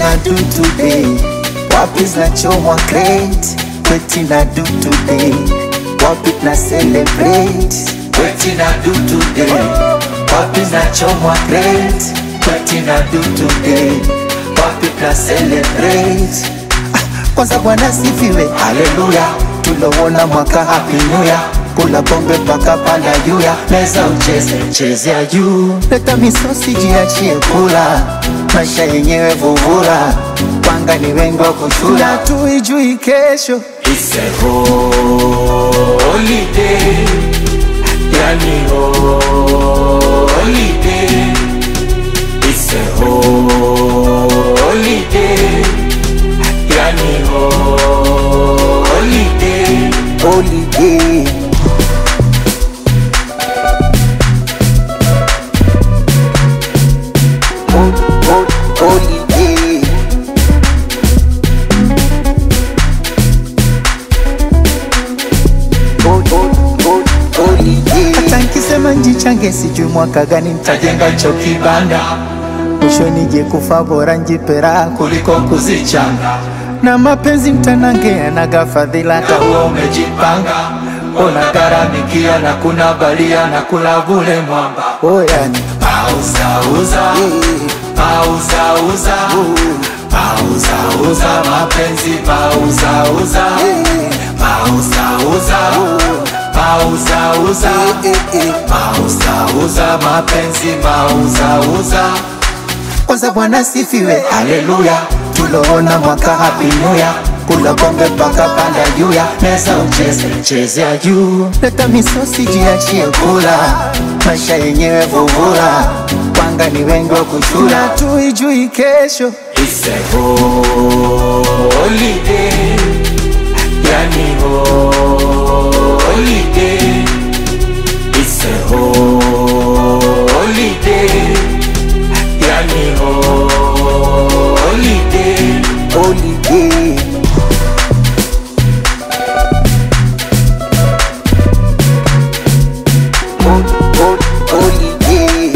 na do today wapi zinachomwa crate weti na do today wapi na celebrate weti na do today wapi zinachomwa crate weti na do today wapi na celebrate kwanza Bwana sifiwe, haleluya. Tulowona mwaka happy new year, kula pombe mpaka panda juu ya meza, ucheze chezea juu, leta misosi jiachie kula, maisha yenyewe vuvura, panga ni wengi wa kushula, tuijui kesho It's a holiday, yani holiday. It's a holiday, yani holiday. holiday. Hol- hol- Holiday. Hol- hol- hol- holiday. Hata nkisema njichange sijui mwaka gani nitajenga cho kibanda mwisho nije kufa bora njipera kuliko kuzichanga na mapenzi mtanangea naga fadhila hata huo umejipanga ona garamikia na kuna balia na kula vule mwamba oyani Pauzauza, pauzauza, pauzauza mapenzi, pauzauza, pauzauza, pauzauza, pauzauza mapenzi, pauzauza. kwanza bwana sifiwe haleluya tuloona mwaka happy new year kula pombe mpaka panda juu ya meza ucheze chezea juu leta misosi jiachie kula maisha yenyewe vuvura panga ni wengi wa kuchula tuijui kesho It's a holiday, yani holiday. It's a holiday, yani holiday. holiday Hol- hol- holiday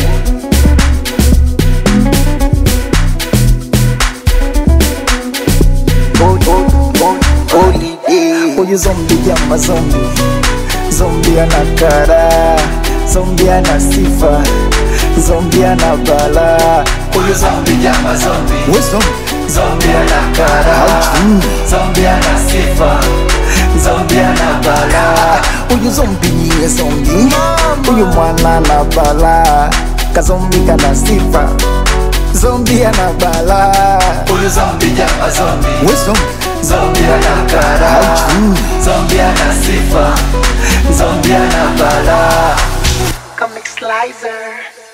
Hol- hol- hol- holiday huyu zombi jama zombi zombi ana kara zombi ana sifa zombi ana bala huyu zombi Jama zombie, we zombi zombie ana kara, zombie ana sifa, zombie ana bala. huyu zombi niye zombi huyu mwana na bala kazombi kana sifa zombi ana bala Huyu zombie jama zombie, we zombi zombie ana kara, zombie ana sifa, zombie ana bala. Comic Slicer